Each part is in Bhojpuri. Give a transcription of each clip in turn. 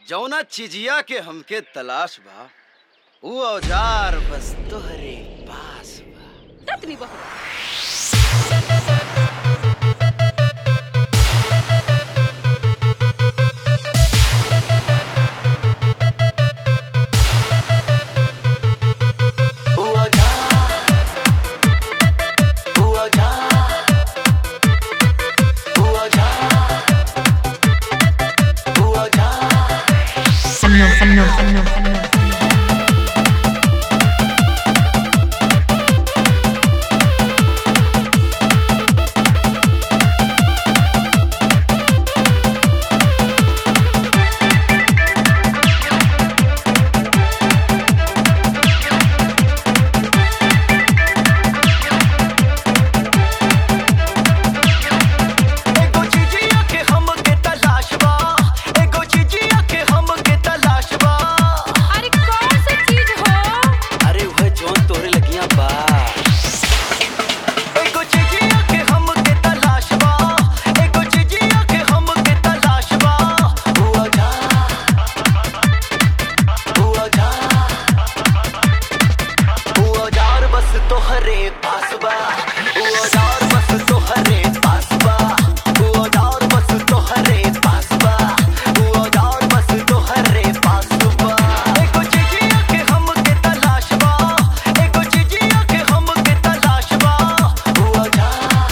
जौना चिजिया के हमके तलाश बा ऊ औजार बस तोहरे पास बा ततनी बहु Semno, semno, semno, semno. एगो चिजिया के हमके तलाश बा एगो चिजिया के हमके तलाश बा अरे कौन सा चीज हो अरे वह जौन तोहरे लगिया बा एगो चिजिया के हमके तलाश बा एगो चिजिया के हमके तलाश बा हुआ जा हुआ जा हुआ जार बस तोहरे पास बा हुआ जार बस तोहरे पास बा हुआ जार बस तोहरे पास बा हुआ जार बस तोहरे पास बा एगो चिजिया के हमके तलाश बा एगो चिजिया के हमके तलाश बा हुआ जा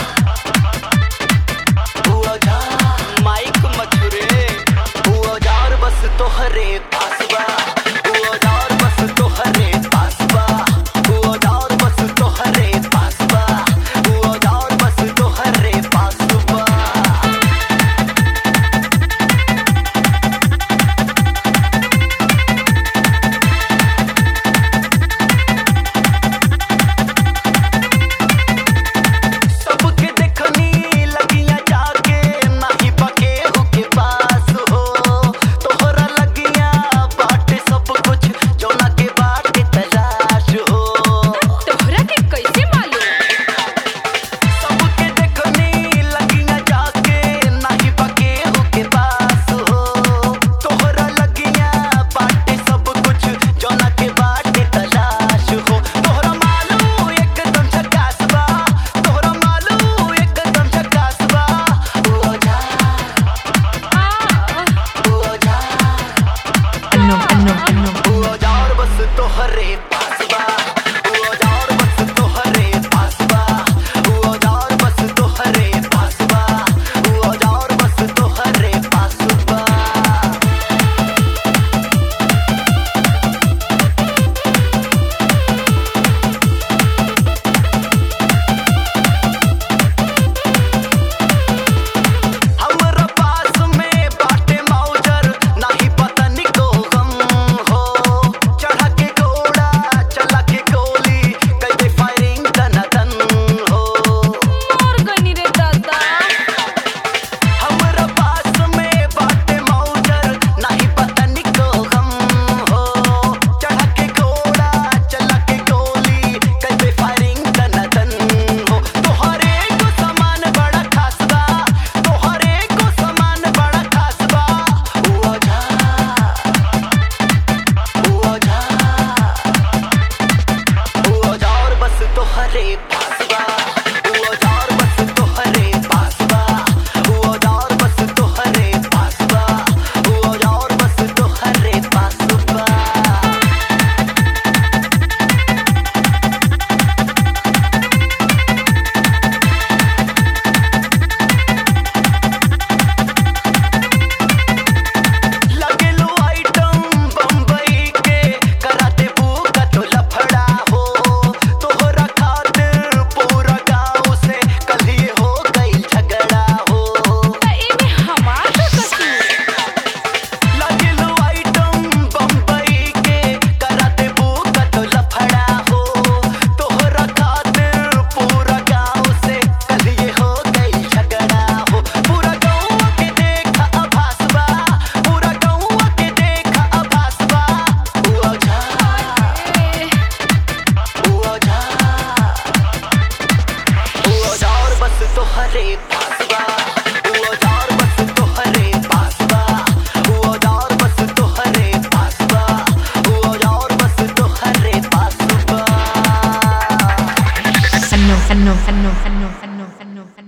हुआ जा माइक मथुरे हुआ जार बस तोहरे पास बा हुआ जार बस तोहरे पास बा हुआ जार बस तोहरे पास बा हुआ जार बस तोहरे पास बा सबके देखनी लगिया जाके नाही बके के पास हो तोहरा लगिया बाट fano, fano, fano, fano, fano, fano.